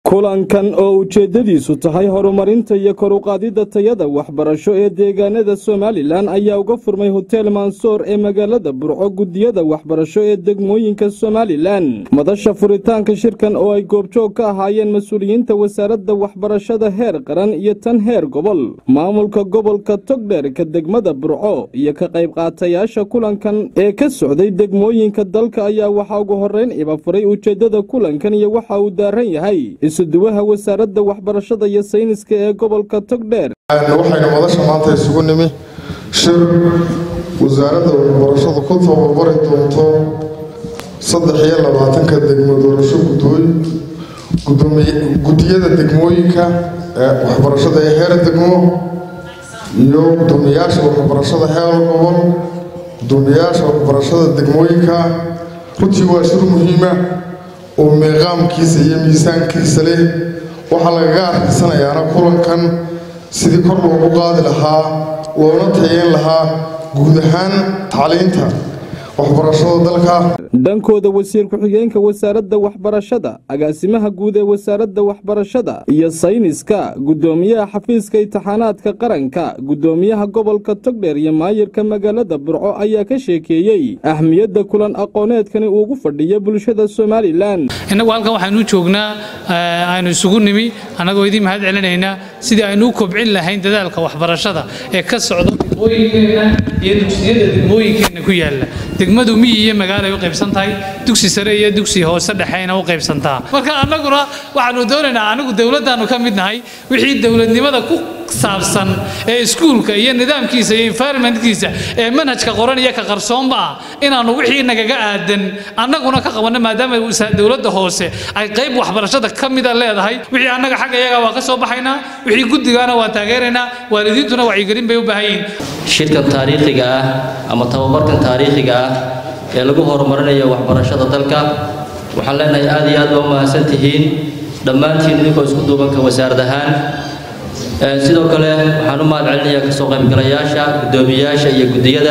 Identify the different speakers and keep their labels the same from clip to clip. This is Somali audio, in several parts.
Speaker 1: kulankan oo ujeeddadiisu tahay horumarinta iyo koruqaadidda tayada waxbarasho ee deegaanada somalilan ayaa uga furmay hotel mansoor ee magaalada burco guddiyada waxbarasho ee degmooyinka somalilan madasha furitaanka shirkan oo ay goobjoog ka ahaayeen mas-uuliyiinta wasaaradda waxbarashada heer qaran iyo tan heer gobol maamulka gobolka togdheerka degmada burco iyo ka qayb qaatayaasha kulankan ee ka socday degmooyinka dalka ayaa waxaa ugu horrayn iba furay ujeeddada kulankan iyo waxa uu daaran yahay isuduwaha wasaaradda waxbarashada iyo sayniska ee gobolka togdheer
Speaker 2: waxaynu madasha maanta isugu nimi shir wasaaradda waxbarashadu ku tababari doonto saddex iyo labaatanka degmo doorasho guddiyada degmooyinka waxbarashada ee heer degmo iyo gudoomiyaasha waxbarashada heer gobol gudoomiyaasha waxbarashada degmooyinka runtii waa shir muhiima oo meeqaamkiisa iyo miisaankiisa leh waxaa lagaga arkiisanayaana kulankan sidii kor loogu qaadi lahaa loona tayeyn lahaa guud ahaan tacliinta waxbarashada dalka
Speaker 1: dhankooda wasiir ku-xigeenka wasaaradda waxbarashada agaasimaha guud ee wasaaradda waxbarashada iyo sayniska guddoomiyaha xafiiska intixaanaadka qaranka guddoomiyaha gobolka togdheer iyo maayirka magaalada burco ayaa ka sheekeeyey ahmiyadda kulan aqooneedkani uugu fadhiyo bulshada somalilan
Speaker 3: innagu halkan waxaanu joognaa aynu isugu nimi annagoo idiin mahad celinaynaa sidii aynu u kobcin lahayn dadaalka waxbarashada ee ka socda degmooyinkeenna iyo dugsiyada degmooyinkeenna ku yaalla degmadu miyi iyo magaalo ay u qaybsan tahay dugsi sare iyo dugsi hoose dhexeyna u qaybsantaa marka annaguna waxaanu doonaynaa anigu dowladdaannu ka mid nahay wixii dowladnimada ku saabsan ee iskuulka iyo nidaamkiisa iyo environmentkiisa ee manhajka qoran iyo ka qarsoonba ah inaannu wixii nagaga aadan annaguna ka qabanno maadaama dowladda hoose ay qayb waxbarashada ka mida leedahay wixii annaga xagga iyaga waa ka soo baxaynaa wixii guddigaana waa taageeraynaa waalidiintuna wacyigelin bay u baahan yihiin
Speaker 4: shirkan taariikhiga ah ama tababarkan taariikhiga ah ee lagu horumarinayo waxbarashada dalka waxaan leenahay aad iyo aad baa u mahadsan tihiin dhammaantiin idinkoo isku duubanka wasaarad ahaan sidoo kale waxaan u mahad celinayaa kasoo qaybgalayaasha guddoomiyayaasha iyo guddiyada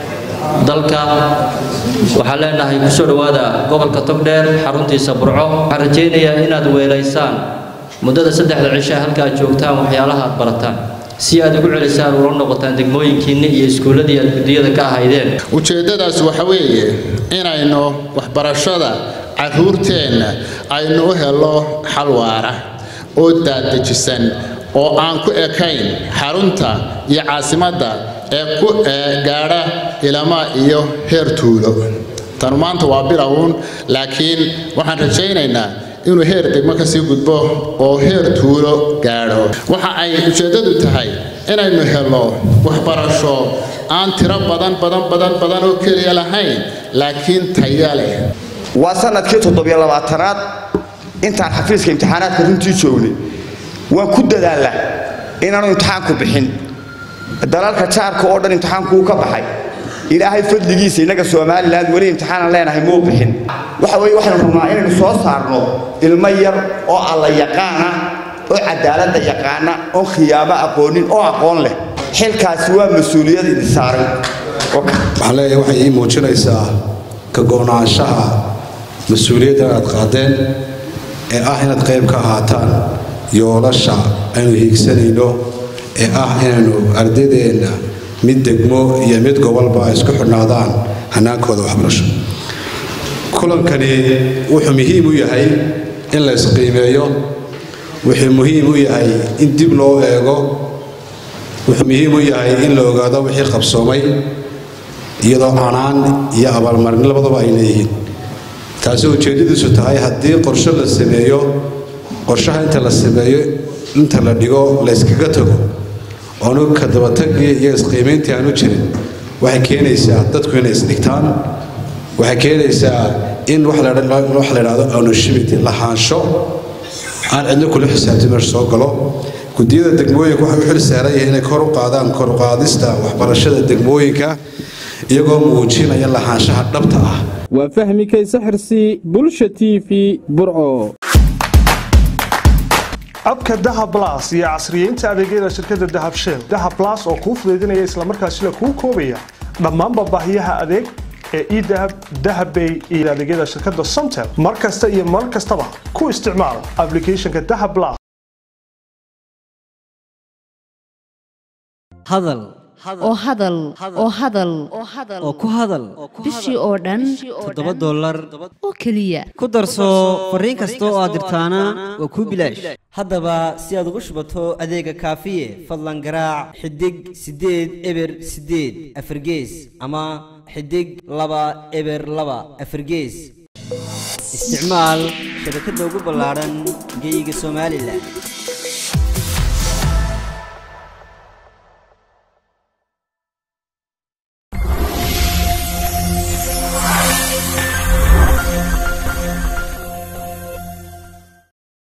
Speaker 4: dalka waxaan leenahay kusoo dhowaada gobolka togdheer xaruntiisa burco waxaan rajaynayaa inaad weelaysaan muddada saddexda cisha halka aad joogtaan waxyaalaha aad barataan si aad ugu celisaan ula noqotaan degmooyinkiinna iyo iskuulladii aad guddiyada ka ahaydeen
Speaker 5: ujeeddadaas waxa weeye inaynu waxbarashada carruurteenna aynu u helo xal waara oo daadajisan oo aan ku ekayn xarunta iyo caasimadda ee ku gaadha ilama iyo heer tuulo tanu maanta waa bilowun laakiin waxaan rajaynaynaa inuu heer degmo ka sii gudbo oo heer tuulo gaadho waxa ay ujeeddadu tahay inaynu helno waxbarasho aan tiro badan badan badan badan oo keliya lahayn laakiin taya leh
Speaker 6: waa sanadkii toddobiyo labaatanaad intaan xafiiska imtixaanaadka runtii joognay waan ku dadaalaa inaanu imtixaanku bixin dalalka jaarka oo dhan imtixaankuu ka baxay ilaahay fadligiisa innaga somalilan weli imtixaanan leenahay muu bixin waxa weye waxaynu rabnaa inaynu soo saarno ilmo yar oo alla yaqaana oo cadaaladda yaqaana oon khiyaamo aqoonin oo aqoon leh xilkaasi waa mas-uuliyad idin saaray
Speaker 7: waxaan leeyahay waxay ii muujinaysaa ka go'naanshaha mas-uuliyadda aad qaadeen ee ah inaad qayb ka ahaataan yoolasha aynu hiigsanayno ee ah inaynu ardaydeenna mid degmo iyo mid gobolba ay isku xidhnaadaan hanaankooda waxbarasho kulankani wuxuu muhiim u yahay in la isqiimeeyo wuxuu muhiim u yahay in dib loo eego wuxuu muhiim u yahay in la ogaado wixii qabsoomay iyadoo canaan iyo abaalmarin labadaba ay leeyihiin taasi ujeeddadiisu tahay haddii qorsho la sameeyo qorshaha inta la sameeyo inta la dhigo la yskaga tago oonu ka dabatagii iyo isqiimayntii aanu jirin waxay keenaysaa dadku inay isdhigtaan waxay keenaysaa in wax la idhaahdo ownershipity lahaansho aan cidno kula xisaabtin meesha soo galo guddiyada degmooyinka waxay u xil saaran yihiin inay kor u qaadaan kor u qaadista waxbarashada degmooyinka iyagoo muujinaya lahaanshaha dhabta ah
Speaker 1: waa fahmi kayse xirsi bulsha t v burco
Speaker 8: abka dahab blas iyo casriyeynta adeegyada shirkadda dahab shell dahab blas oo kuu fudaydinaya islamarkaasina kuu koobaya dhammaanba baahiyaha adeeg ee edahab dahabbay iyo adeegyada shirkadda somtel mar kasta iyo mar kastaba ku isticmaal applicationka dahab plus
Speaker 9: hadal
Speaker 10: oo hadal oo hadal
Speaker 9: oo ku hadal
Speaker 10: bishii oo dhan
Speaker 9: toddoba dollar
Speaker 10: oo keliya
Speaker 9: ku darso fariin kasta oo aad dirtaana waa kuu bilaash haddaba si aad ugu shubato adeega kaafiye fadlan garaac xidig siddeed eber siddeed afargees ama xidig laba eber laba afargees isticmaal shabakadda ugu ballaadhan geyga somalilan